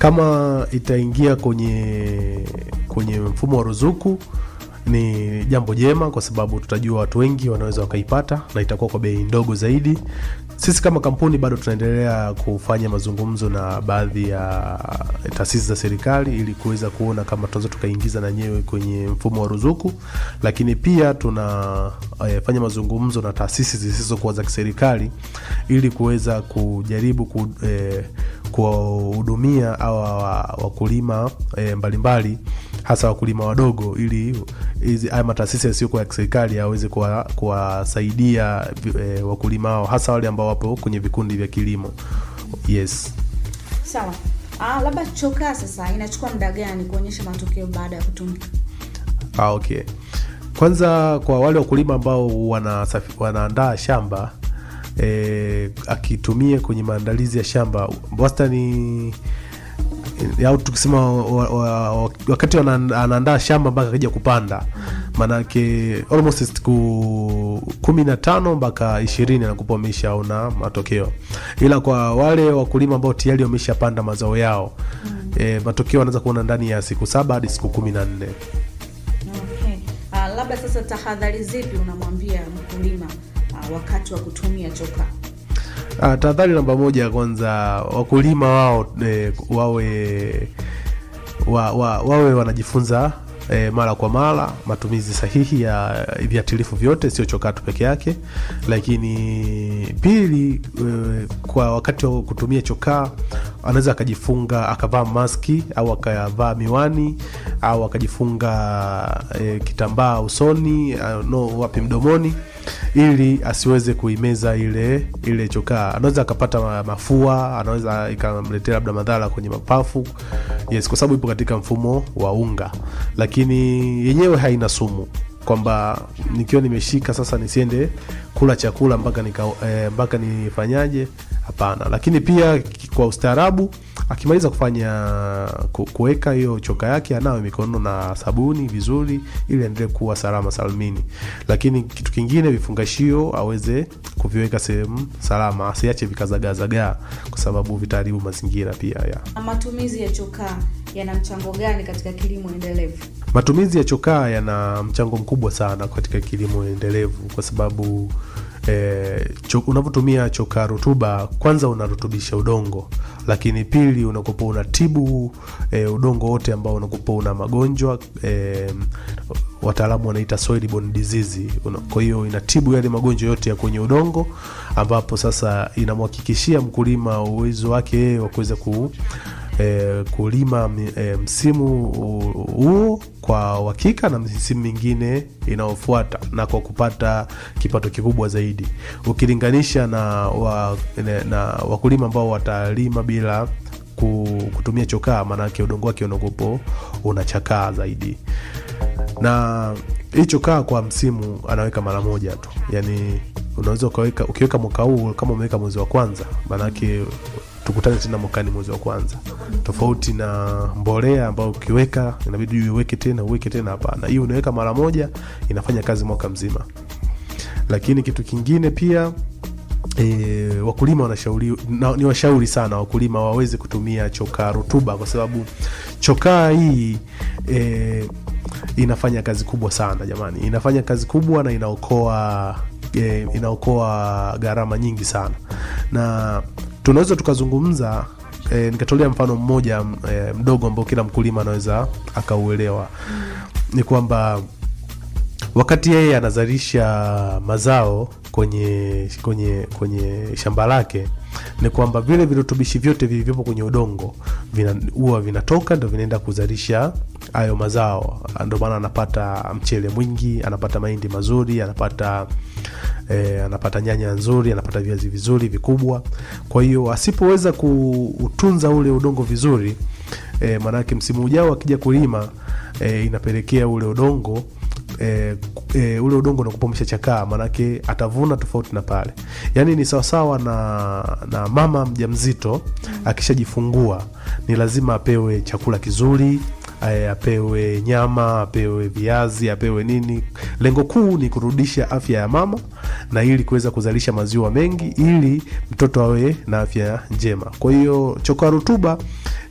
kama itaingia kwenye kwenye mfumo wa ruzuku ni jambo jema kwa sababu tutajua watu wengi wanaweza wakaipata na itakuwa kwa bei ndogo zaidi sisi kama kampuni bado tunaendelea kufanya mazungumzo na baadhi ya taasisi za serikali ili kuweza kuona kama tunaweza tukaingiza na nyewe kwenye mfumo wa ruzuku lakini pia tunafanya mazungumzo na taasisi zisizokuwa za kiserikali ili kuweza kujaribu ku, eh, kuwahudumia awa wakulima e, mbalimbali hasa wakulima wadogo ili hizi haya mataasisi yasiyokuwa ya kiserikali yaweze kuwa- kuwasaidia e, wakulima hao hasa wale ambao wapo kwenye vikundi vya kilimo yes Sawa. Ah, labda chokaa sasa inachukua muda gani kuonyesha matokeo baada ya kutumika? ah, okay kwanza kwa wale wakulima ambao wanasafi- wanaandaa shamba e, akitumia kwenye maandalizi ya shamba wastani au tukisema wa, wa, wa, wakati wana- anaandaa shamba mpaka akija kupanda maanake almost siku kumi na tano mpaka ishirini anakupa ameshaona matokeo ila kwa wale wakulima ambao tayari wameshapanda mazao yao e, matokeo anaweza kuona ndani ya siku saba hadi siku kumi na nne Okay. Ah, labda sasa tahadhari zipi unamwambia mkulima ah, wakati wa kutumia chokaa? Ah, tahadhari namba moja kwanza wakulima wao e, wawe wa, wa, wawe wanajifunza e, mara kwa mara matumizi sahihi ya viatilifu vyote sio chokatu peke yake lakini pili e, kwa wakati wa kutumia chokaa anaweza akajifunga akavaa maski au akavaa miwani au akajifunga e, kitambaa usoni uh, no wapi mdomoni ili asiweze kuimeza ile ile chokaa anaweza akapata ma- mafua anaweza ikamletea labda madhara kwenye mapafu yes kwa sababu ipo katika mfumo wa unga lakini yenyewe haina sumu kwamba nikiwa nimeshika sasa nisiende kula chakula mpaka nika, eh, mpaka nifanyaje hapana lakini pia ki- kwa ustaarabu akimaliza kufanya ku- kuweka hiyo choka yake anawe mikono na sabuni vizuri ili aendelee kuwa salama salmini lakini kitu kingine vifungashio aweze kuviweka sehemu salama asiache vikazagaazagaa kwa sababu vitaharibu mazingira pia ya Na matumizi ya chokaa yana mchango gani katika kilimo endelevu? matumizi ya chokaa yana mchango mkubwa sana katika kilimo endelevu kwa sababu eh, cho, unavyotumia chokaa rutuba kwanza unarutubisha udongo lakini pili unakupa unatibu eh, udongo wote ambao unakupa una magonjwa eh, wataalamu wanaita soil borne disease Una- kwa hiyo inatibu yale magonjwa yote ya kwenye udongo ambapo sasa inamhakikishia mkulima uwezo wake yeye wa kuweza ku e, kulima mi- e, msimu hu- huo kwa uhakika na misimu mingine inayofuata na kwa kupata kipato kikubwa zaidi ukilinganisha na, wa, na, na wakulima ambao watalima bila ku- kutumia chokaa maanake udongo wake unakopo unachakaa zaidi na hii chokaa kwa msimu anaweka mara moja tu yani unaweza ukaweka ukiweka mwaka huu kama umeweka mwezi wa kwanza maanake tukutane tena mwakani mwezi wa kwanza tofauti na mbolea ambayo ukiweka inabidi uiweke tena uweke tena hapana hii unaweka mara moja inafanya kazi mwaka mzima lakini kitu kingine pia E, wakulima wanashauri na, ni washauri sana wakulima waweze kutumia chokaa rutuba kwa sababu chokaa hii e, inafanya kazi kubwa sana jamani inafanya kazi kubwa na inaokoa e, inaokoa gharama nyingi sana na tunaweza tukazungumza e, nikatolea mfano mmoja e, mdogo ambao kila mkulima anaweza akauelewa ni kwamba wakati yeye anazalisha mazao kwenye kwenye kwenye shamba lake ni kwamba vile virutubishi vyote vilivyopo kwenye udongo vina- huwa vinatoka ndo vinaenda kuzalisha hayo mazao ndio maana anapata mchele mwingi anapata mahindi mazuri anapata eh, anapata nyanya nzuri anapata viazi vizuri vikubwa kwa hiyo asipoweza kuutunza ule udongo vizuri e, maanake msimu ujao akija kulima e, inapelekea ule udongo e, e, ule udongo unakupa umeshachakaa maanake atavuna tofauti na pale yaani ni sawasawa na, na mama mjamzito akishajifungua ni lazima apewe chakula kizuri eh, apewe nyama apewe viazi apewe nini lengo kuu ni kurudisha afya ya mama na ili kuweza kuzalisha maziwa mengi ili mtoto awe na afya njema kwa hiyo chokaa rutuba